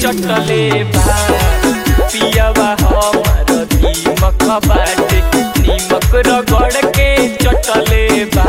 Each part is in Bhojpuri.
चटले बा पियवा हमर दीमक बाटे नीमक रगड़ के चटले बा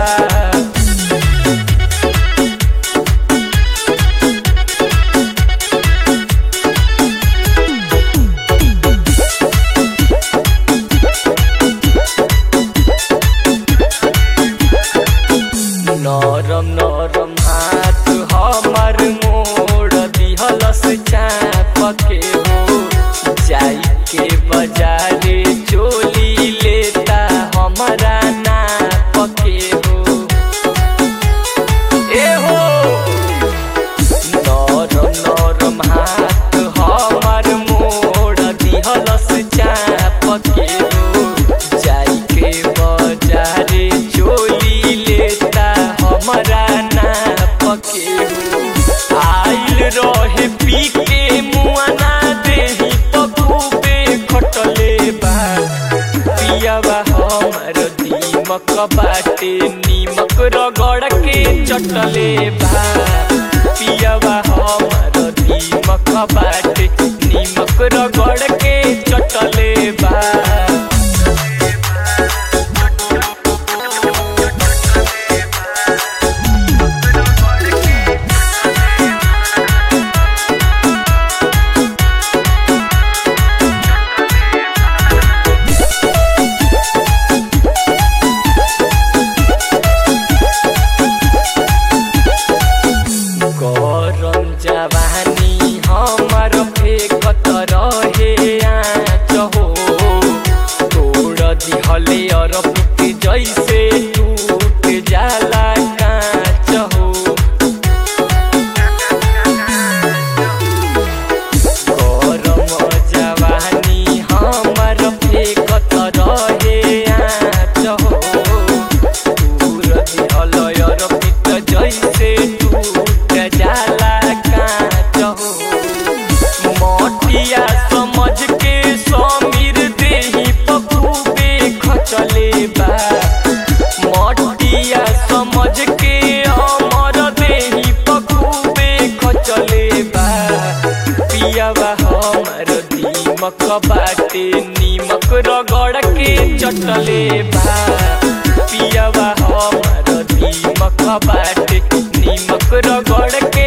नरम नरम हाथ हमर मोड़ दिहलस चाप के हो जाई के बजारे चोली लेता हमरा नाप के हो ए हो नरम नरम हाथ हमर मोड़ दिहलस चाप के हो जाई के बजारे चोली लेता हमरा नाप के हो आइल रहे पी के मुआना देही पखुबे खटले बा पियावा हमर दीमक बाटे नीमक रगड़ के चटले बा पियावा हमर दीमक बाटे नीमक रगड़ के चटले बा गरम जवानी हमर फेकत रहे आँच हो तोड़ दिहले अरपित जैसे टूट जाला काँच हो गरम जवानी हमर फेकत रहे आँच हो दूर दिहल अरपित जैसे टूट जाला काँच हो मटिया समझ के समीर देही पखुबे खचले बा मटिया समझ के अमर देही पखुबे खचले बा पियावा हमर दीमक बाटे नीमक रगड़ के चटले बा पियावा हमर दीमक बाटे नीमक रगड़ के